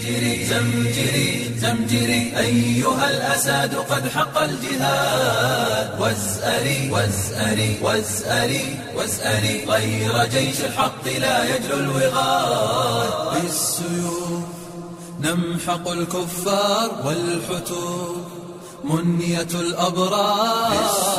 زمجري زمجري زمجري أيها الأساد قد حق الجهاد وازأري وازأري وازأري وازأري غير جيش الحق لا يجلو الوغاد بالسيوف نمحق الكفار والحتوف منية الأبرار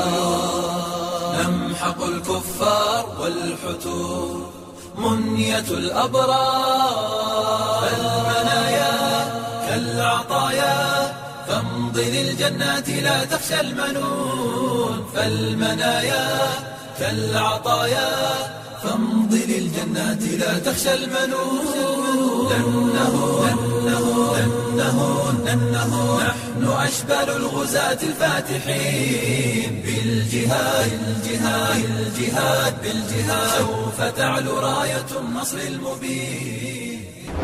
نمحق الكفار والحتوف منية الأبرار المنايا كالعطايا فامض للجنات لا تخشى المنون فالمنايا كالعطايا فامض للجنات لا تخشى المنون لأنه لأنه لأنه لأنه نحن أشبال الغزاة الفاتحين بالجهاد بالجهاد بالجهاد بالجهاد سوف تعلو راية النصر المبين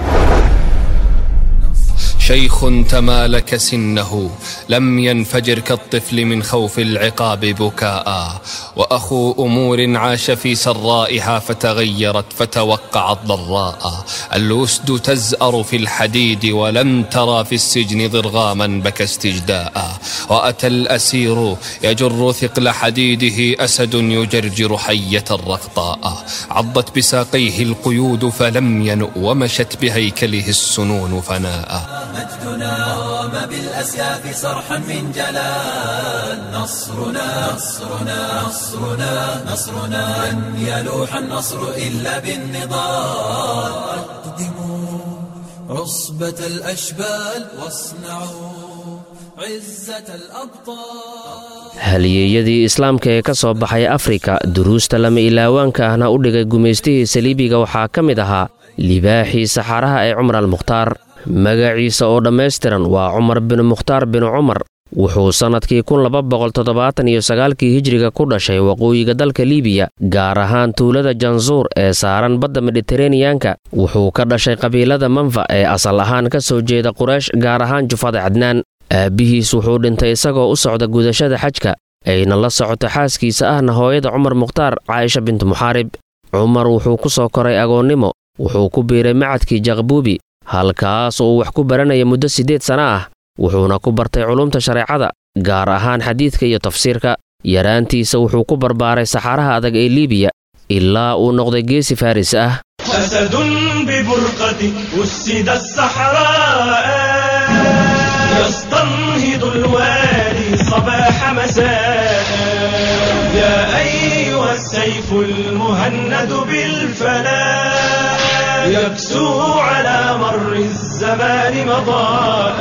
شيخ تمالك سنه لم ينفجر كالطفل من خوف العقاب بكاء واخو امور عاش في سرائها فتغيرت فتوقعت ضراء الاسد تزأر في الحديد ولم ترى في السجن ضرغاما بكى استجداء واتى الاسير يجر ثقل حديده اسد يجرجر حيه رقطاء عضت بساقيه القيود فلم ينؤ ومشت بهيكله السنون فناء مجدنا قام بالأسياف صرحا من جلال نصرنا نصرنا نصرنا نصرنا لن يلوح النصر إلا بالنضال أقدموا عصبة الأشبال واصنعوا عزة الأبطال halyeeyadii islaamka ee ka soo baxay afrika duruusta lama ilaawaanka ahna u dhigay gumaystihii saliibiga waxaa ka mid ahaa libaaxii saxaaraha ee cumar almukhtaar magaciisa oo dhammaystiran waa cumar binu mukhtaar binu cumar wuxuu sannadkii kun laba boqol toddobaatan iyo sagaalkii hijriga ku dhashay waqooyiga dalka liibiya gaar ahaan tuulada jansuur ee saaran badda mediteraneyanka wuxuu ka dhashay qabiilada manfa ee asal ahaan ka soo jeeda quraysh gaar ahaan jufada cadnaan aabbihiis wuxuu dhintay isagoo u socda gudashada xajka ayna la socoto xaaskiisa ahna hooyada cumar mukhtaar caaisha bintu muxaarib cumar wuxuu ku soo koray agoonnimo wuxuu ku biiray macadkii jaqbuubi halkaas uu wax ku baranaya muddo siddeed sana ah wuxuuna ku bartay culumta shareecada gaar ahaan xadiidka iyo tafsiirka yaraantiisa wuxuu ku barbaaray saxaaraha adag ee liibiya ilaa uu noqday geesi faris ah أسد ببرقة أسد الصحراء يستنهض الوالي صباح مساء يا أيها السيف المهند بالفلاح يكسو على مر الزمان مضاء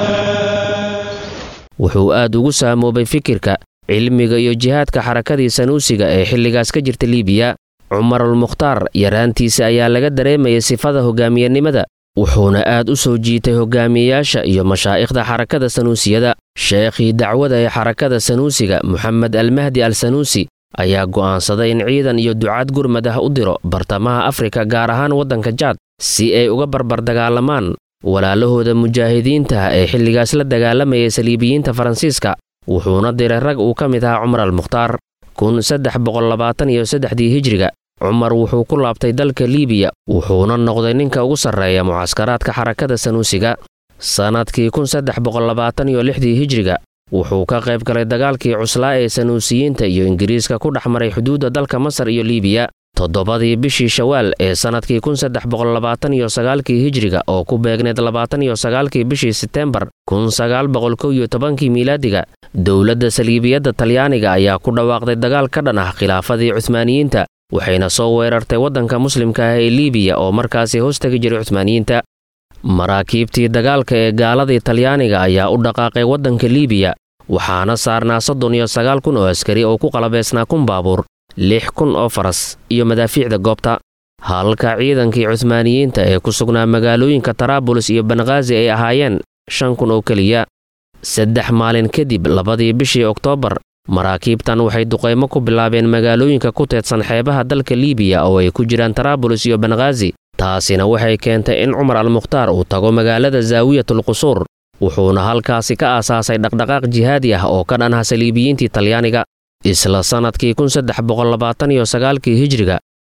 wuxuu aad ugu saamoobay fikirka cilmiga iyo jihaadka xarakadii sanuusiga ee xilligaas ka jirta liibiya cumarulmukhtaar yaraantiisa ayaa laga dareemayay sifada hogaamiyenimada wuxuuna aad u soo jiitay hogaamiyeyaasha iyo mashaa'ikhda xarakada sanuusiyada sheekhii dacwada ee xarakada sanuusiga moxamed almahdi al sanuusi ayaa go'aansaday in ciidan iyo ducaad gurmad ah u diro bartamaha afrika gaar ahaan waddanka jaad si ay uga barbardagaalamaan walaalahooda mujaahidiintaah ee xilligaas la dagaalamayay saliibiyiinta faransiiska wuxuuna diray rag uu ka mid ahaa cumar almukhtaar kun saddex boqollabaatan iyo saddexdii hijriga cumar wuxuu ku laabtay dalka liibiya wuxuuna noqday ninka ugu sarreeya mucaskaraadka xarakada sanuusiga sannadkii kun saddex boqollabaatan iyo lixdii hijriga wuxuu ka qayb galay dagaalkii cuslaa ee sanuusiyiinta iyo ingiriiska ku dhex maray xuduudda dalka masar iyo liibiya toddobadii bishii shawaal ee sannadkii kun saddex boqollabaatan iyo sagaalkii hijriga oo ku beegneed labaatan iyo sagaalkii bishii seteembar kun sagaal boqol kow iyo tobankii miilaadiga dowladda saliibiyadda talyaaniga ayaa ku dhawaaqday dagaal ka dhan ah khilaafadii cuhmaaniyiinta waxayna soo weerartay waddanka muslimka ah ee liibiya oo markaasi hoostegi jiray cuhmaaniyiinta maraakiibtii dagaalka ee gaaladii talyaaniga ayaa u dhaqaaqay waddanka liibiya waxaana saarnaa soddon iyo sagaal kun oo askari oo ku qalabaysnaa kun baabuur lix kun oo faras iyo madaafiicda goobta halka ciidankii cuhmaaniyiinta ee ku sugnaa magaalooyinka taraabulis iyo banghaazi ay ahaayeen shan kun oo keliya saddex maalin kadib labadii bishii oktoobar maraakiibtan waxay duqaymo ku bilaabeen magaalooyinka ku teedsan xeebaha dalka liibiya oo ay ku jiraan taraabulis iyo banghaazi taasina waxay keentay in cumar almukhtaar uu tago magaalada zaawiyatul qusuur wuxuuna halkaasi ka aasaasay dhaqdhaqaaq jihaadi ah oo ka dhan ah saliibiyiintii talyaaniga isla sannadkii kun saddex boqollabaatan iyo sagaalkii hijriga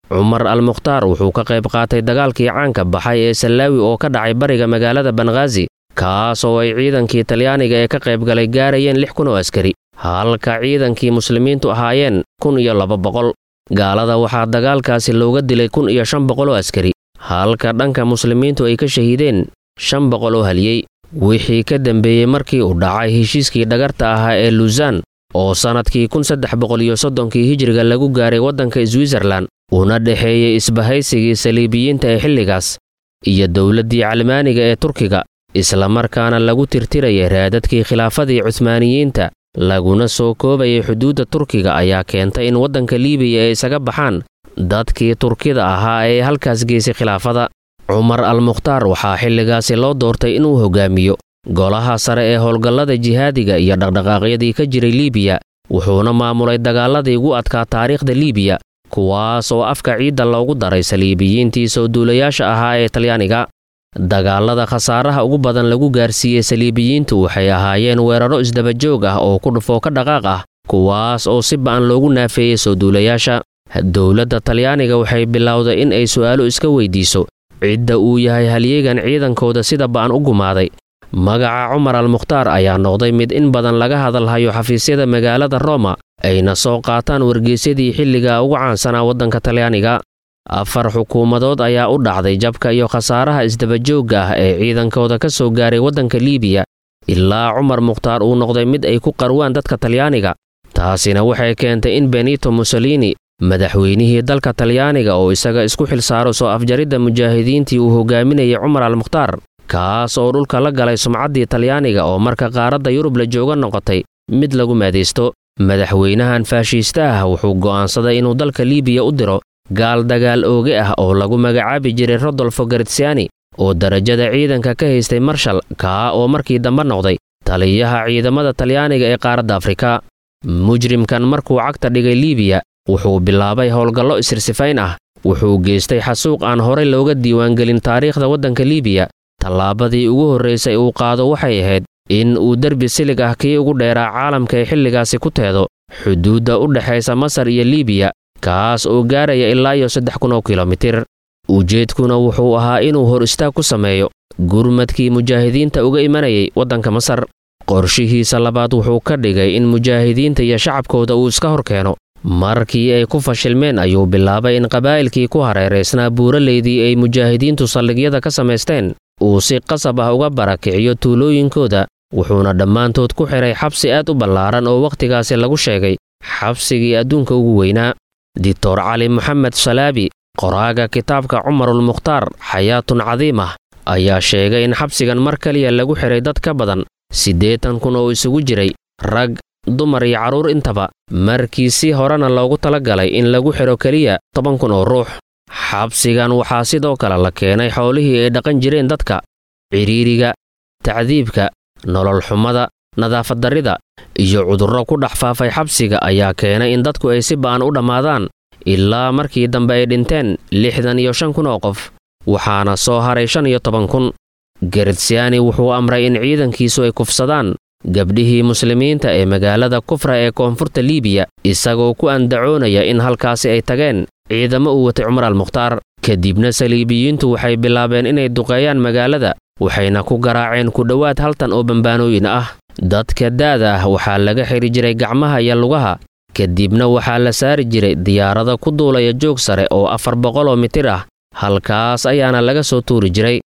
cumar al mukhtaar wuxuu ka qayb qaatay dagaalkii caanka baxay ee sallaawi oo ka dhacay bariga magaalada banghaazi kaas oo ay ciidankii talyaaniga ee ka qaybgalay gaarayeen lix kun oo askari halka ciidankii muslimiintu ahaayeen kun iyo laba boqol gaalada waxaa dagaalkaasi looga dilay kun iyo shan boqol oo askari halka dhanka muslimiintu ay ka shahiideen shan boqol oo haliyey wixii ka dambeeyey markii uu dhacay heshiiskii dhagarta ahaa ee luusan oo sannadkii kun saddex boqol iyo soddonkii hijiriga lagu gaaray waddanka switzerlan una dhexeeyey isbahaysigii saliibiyiinta ee xilligaas iyo dowladdii calmaaniga ee turkiga islamarkaana lagu tirtirayay raadadkii khilaafadii cuhmaaniyiinta laguna soo koobayay xuduudda turkiga ayaa keentay in waddanka liibiya ay isaga baxaan dadkii turkida ahaa ee halkaas geysay khilaafada cumar al mukhtaar waxaa xilligaasi loo doortay inuu hogaamiyo golaha sare ee howlgallada jihaadiga iyo dhaqdhaqaaqyadii ka jiray liibiya wuxuuna maamulay dagaaladii ugu adkaa taariikhda liibiya kuwaas oo afka ciidda loogu daray saliibiyiintii soo duulayaasha ahaa ee talyaaniga dagaalada khasaaraha ugu badan lagu gaarsiiyey saliibiyiintu waxay ahaayeen weeraro isdabajoog ah oo ku dhufoo ka dhaqaaq ah kuwaas oo si ba'an loogu naafeeyey soo duulayaasha dowladda talyaaniga waxay bilowday in ay su'aalo iska weydiiso cidda uu yahay halyeegan ciidankooda sida ba'an u gumaaday magaca cumar al mukhtaar ayaa noqday mid in badan laga hadalhayo xafiisyada magaalada roma ayna soo qaataan wargeysyadii xilliga ugu caansanaa waddanka talyaaniga afar xukuumadood ayaa u dhacday jabka iyo khasaaraha isdabajoogga ah ee ciidankooda ka soo gaaray waddanka liibiya ilaa cumar mukhtaar uu noqday mid ay ku qarwaan dadka talyaaniga taasina waxay keentay in benito mussolini madaxweynihii dalka talyaaniga oo isaga isku xilsaaro soo afjaridda mujaahidiintii uu hogaaminayay cumar al mukhtaar kaas oo dhulka la galay sumcaddii talyaaniga oo marka qaaradda yurub la jooga noqotay mid lagu maadaysto madaxweynahan faashiista ah wuxuu go'aansaday inuu dalka liibiya u diro gaal dagaal ooge ah oo lagu magacaabi jiray rodolfo gartsiani oo darajada ciidanka ka haystay marshal kaa oo markii dambe noqday taliyaha ciidamada talyaaniga ee qaaradda afrika mujrimkan markuu cagta dhigay liibiya wuxuu bilaabay howlgallo isirsifayn ah wuxuu geystay xasuuq aan horay looga diiwaangelin taariikhda waddanka liibiya tallaabadii ugu horraysay uu qaado waxay ahayd in uu derbi silig ah kii ugu dheeraa caalamka ay xilligaasi ku teedo xuduudda u dhexaysa masar iyo liibiya kaas oo gaaraya ilaa iyo saddex kun oo kilomitir ujeedkuna wuxuu ahaa inuu hor istaag ku sameeyo gurmadkii mujaahidiinta uga imanayay waddanka masar qorshihiisa labaad wuxuu ka dhigay in mujaahidiinta iyo shacabkooda uu iska hor keeno markii ay ku fashilmeen ayuu bilaabay in qabaa'ilkii ku hareeraysnaa buuraleydii ay mujaahidiintu saldhigyada ka samaysteen uu si qasab ah uga barakiciyo tuulooyinkooda wuxuuna dhammaantood ku xidhay xabsi aad u ballaaran oo wakhtigaasi lagu sheegay xabsigii adduunka ugu weynaa dictor cali moxamed salaabi qoraaga kitaabka cumarul mukhtaar xayaatun cadiim ah ayaa sheegay in xabsigan mar kaliya lagu xidhay dad ka badan siddeetan kun oo isugu jiray rag dumar iyo carruur intaba markii si horena loogu tala galay in lagu xidho keliya toban kun oo ruux xabsigan waxaa sidoo kale la keenay xoolihii ay dhaqan jireen dadka cidhiiriga tacdiibka nolol xumada nadaafaddarrida iyo cudurro ku dhex faafay xabsiga ayaa keenay in dadku ay si ba'an u dhammaadaan ilaa markii dambe ay dhinteen lixdan iyo shan kun oo qof waxaana soo haray shan iyo toban kun gertsiani wuxuu amray in ciidankiisu ay kufsadaan gabdhihii muslimiinta ee magaalada kufra ee koonfurta liibiya isagoo ku andacoonaya in halkaasi ay tageen ciidamo uu watay cumar al mukhtaar kadibna saliibiyiintu waxay bilaabeen inay duqeeyaan magaalada waxayna ku garaaceen ku dhowaad haltan oo bambaanooyin ah dadka da'da ah waxaa laga xidhi jiray gacmaha iyo lugaha kadibna waxaa la saari jiray diyaarada ku duulaya joog sare oo afar boqoloo mitir ah halkaas ayaana laga soo tuuri jiray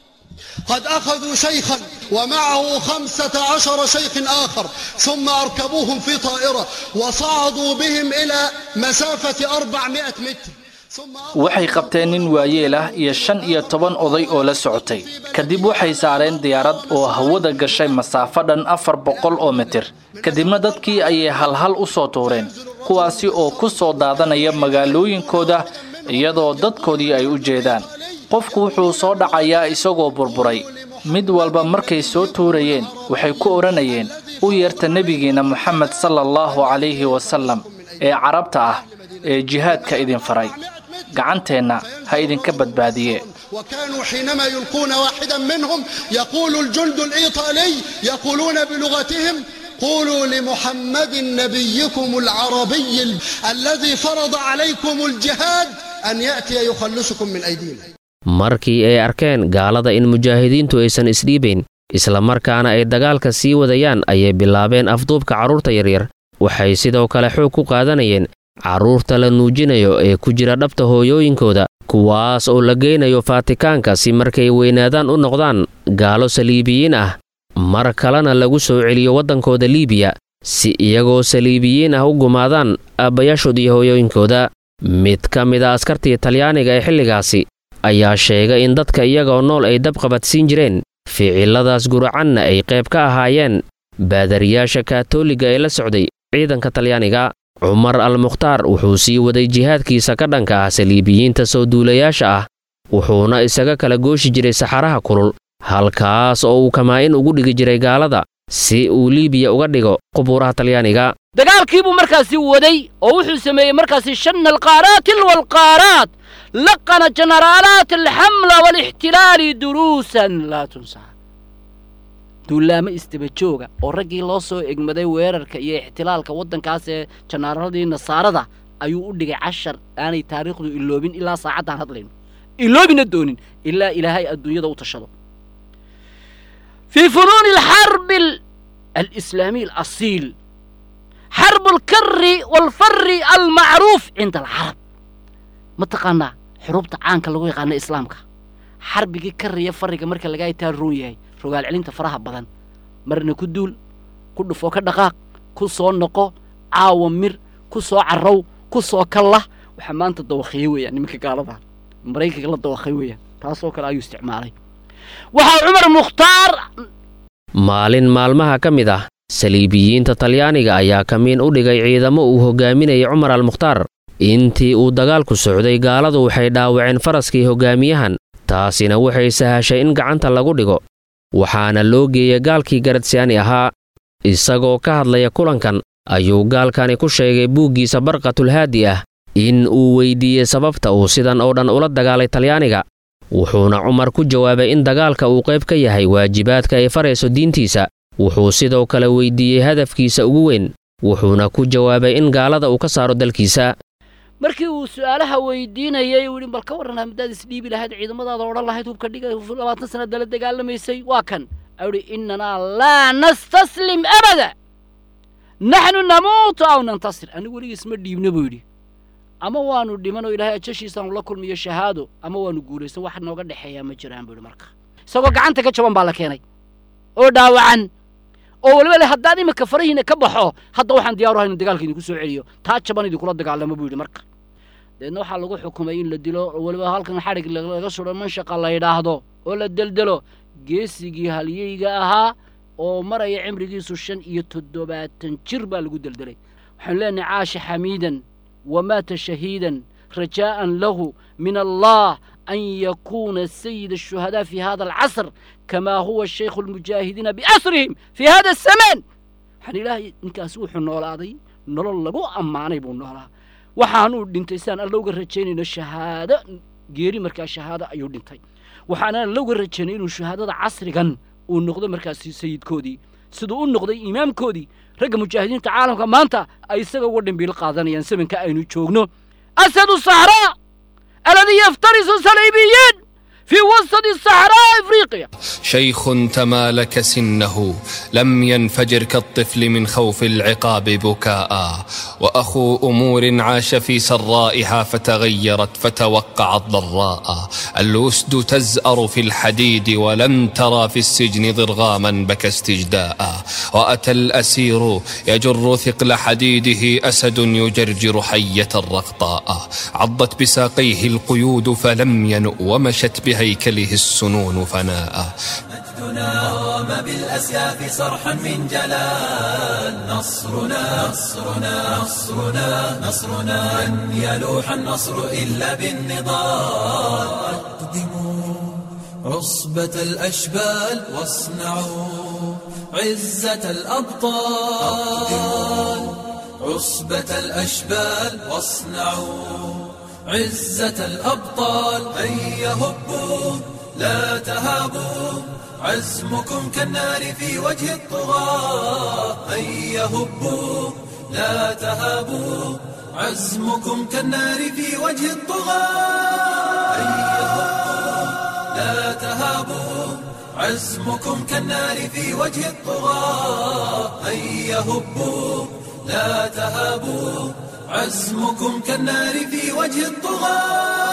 قد أخذوا شيخا ومعه خمسة عشر شيخ آخر ثم أركبوهم في طائرة وصعدوا بهم إلى مسافة أربعمائة متر waxay qabteen nin waayeel ah iyo shan iyo toban oday oo la socotay kadib waxay saareen diyaarad oo hawada gashay masaafo dhan afar boqol oo mitir kadibna dadkii ayay halhal u soo tuureen kuwaasi oo ku soo daadanaya magaalooyinkooda iyadoo dadkoodii ay u jeedaan qofku wuxuu soo dhacayaa isagoo burburay mid walba markay soo tuurayeen waxay ku odhanayeen u yeerta nebigiinna moxamed sala allahu calayhi wasallam ee carabta ah ee jihaadka idin faray gacanteenna ha idinka badbaadiye وكانوا حينما يلقون واحدا منهم يقول الجند الإيطالي يقولون بلغتهم قولوا لمحمد نبيكم العربي الذي فرض عليكم الجهاد أن يأتي يخلصكم من أيدينا markii ay arkeen gaalada in mujaahidiintu aysan isdhiibayn islamarkaana ay dagaalka sii wadayaan ayay bilaabeen afduubka carruurta yaryar waxay sidoo kale xoog ku qaadanayeen carruurta la nuujinayo ee ku jira dhabta hooyooyinkooda kuwaas oo la geynayo faatikaanka si markay weynaadaan u noqdaan gaalo saliibiyiin ah mar kalena lagu soo celiyo waddankooda liibiya si iyagoo saliibiyiin ah u gumaadaan aabbayaashood iyo hooyooyinkooda mid ka mid a askartii talyaaniga ee xilligaasi ayaa sheegay in dadka iyagoo nool ay dab qabadsiin jireen ficiladaas guracanna ay qayb ka ahaayeen baadariyaasha kaatooliga ee la socday ciidanka talyaaniga cumar al mukhtaar wuxuu sii waday jihaadkiisa ka dhanka ah saliibiyiinta soo duulayaasha ah wuxuuna isaga kala gooshi jiray saxaraha kulul halkaas oo uu kamaa-in ugu dhigi jiray gaalada si uu liibiya uga dhigo qubuuraha talyaaniga dagaalkii buu markaasi waday oo wuxuu sameeyey markaasi shanna alqaaraatil walqaaraat laqana jenaraalaat alxamla waalixtilaali duruusan laa tunsaa duulaamo isdabajooga oo raggii loo soo egmaday weerarka iyo ixtilaalka waddankaas ee jenaraaladii nasaarada ayuu u dhigay cashar aanay taariikhdu iloobin ilaa saacaddan hadlayno iloobina doonin ilaa ilaahay adduunyada u tashado fii funuuni alxarbi alislaamiy alasiil xarbu alkari waalfari almacruuf cinda alcarab ma taqaanaa xurubta caanka lagu yaqaana islaamka xarbigii kariya fariga marka lagaa itaa roon yahay rogaal celinta faraha badan marna ku duul ku dhufoo ka dhaqaaq ku soo noqo caawa mir ku soo carrow ku soo kallah waxaa maanta dawakhiye weeyaan nimanka gaalada maraykanka la dawakhay weeyaan taasoo kale ayuu isticmaalay waxaa cumar mukhtaar maalin maalmaha ka mid ah saliibiyiinta talyaaniga ayaa kamiin u dhigay ciidamo uu hogaaminayay cumar al mukhtaar intii uu dagaalku socday gaaladu waxay dhaawaceen faraskii hogaamiyahan taasina waxay sahashay in gacanta lagu dhigo waxaana loo geeyey gaalkii garadsiyaani ahaa isagoo ka hadlaya kulankan ayuu gaalkani ku sheegay buuggiisa barqatulhaadi ah in uu weyddiiyey sababta uu sidan oo dhan ula dagaalay talyaaniga wuxuuna cumar ku jawaabay in dagaalka uu qayb ka yahay waajibaadka ay farayso diintiisa wuxuu sidoo kale weyddiiyey hadafkiisa ugu weyn wuxuuna ku jawaabay in gaalada uu ka saaro dalkiisa markii uu su'aalaha weydiinayay uu yidhi bal ka warran haddaad isdhiibi lahayd ciidamadaada odhan lahayd hubka dhiga labaatan sanad dala dagaalamaysay waa kan ayuu yidhi innanaa laa nastaslim abada naxnu namuutu aw nantasir anigu weligiis ma dhiibna buu yidhi ama waannu dhiman oo ilaahay ajashiisaanu la kulmiyo shahaado ama waannu guulaysan wax nooga dhexeeyaa ma jiraan buu yidhi marka isagoo gacanta ka jaban baa la keenay oo dhaawacan oo weliba le haddaan iminka farahiina ka baxo hadda waxaan diyaaru haynu dagaalka idinku soo celiyo taa jaban idinkula dagaalamo buu yidhi marka deedna waxaa lagu xukumay in la dilo oo weliba halkan xadhig laga sudho manshaqa la yidhaahdo oo la deldelo geesigii halyeyga ahaa oo maraya cimrigiisu shan iyo toddobaatan jir baa lagu deldelay waxaanu leenahay caasha xamiidan wamaata shahiidan rajaa'an lahu min allah أن يكون سيد الشهداء في هذا العصر كما هو الشيخ المجاهدين بأسرهم في هذا الزمان waxaan ilaahay ninkaas wuxuu noolaaday nolol lagu ammaanay buu noolaa waxaanuu dhintay sidaan alla uga rajaynayno shahaado geeri markaa shahaado ayuu dhintay waxaana alla uga rajaynay inuu shahaadada casrigan uu noqdo markaasi sayidkoodii siduu u noqday imaamkoodii ragga mujaahidiinta caalamka maanta ay isaga uga dhimbiil qaadanayaan samanka aynu joogno asadu saxraa الذي يفترس الصليبيين في وسط الصحراء افريقيا شيخ تمالك سنه لم ينفجر كالطفل من خوف العقاب بكاء واخو امور عاش في سرائها فتغيرت فتوقعت ضراء الاسد تزأر في الحديد ولم ترى في السجن ضرغاما بكى استجداء واتى الاسير يجر ثقل حديده اسد يجرجر حيه الرقطاء عضت بساقيه القيود فلم ينؤ ومشت بهيكله السنون فناء مجدنا قام بالأسياف صرحا من جلال نصرنا نصرنا نصرنا نصرنا لن يلوح النصر إلا بالنضال أقدموا عصبة الأشبال واصنعوا عزة الأبطال عصبة الأشبال واصنعوا عزة الأبطال هيا هبوا لا تهابوا عزمكم كالنار في وجه الطغاة هيا هبوا لا تهابوا عزمكم كالنار في وجه الطغاة هيا هبوا لا تهابوا عزمكم كالنار في وجه الطغاة هيا هبوا لا تهابوا عزمكم كالنار في وجه الطغاة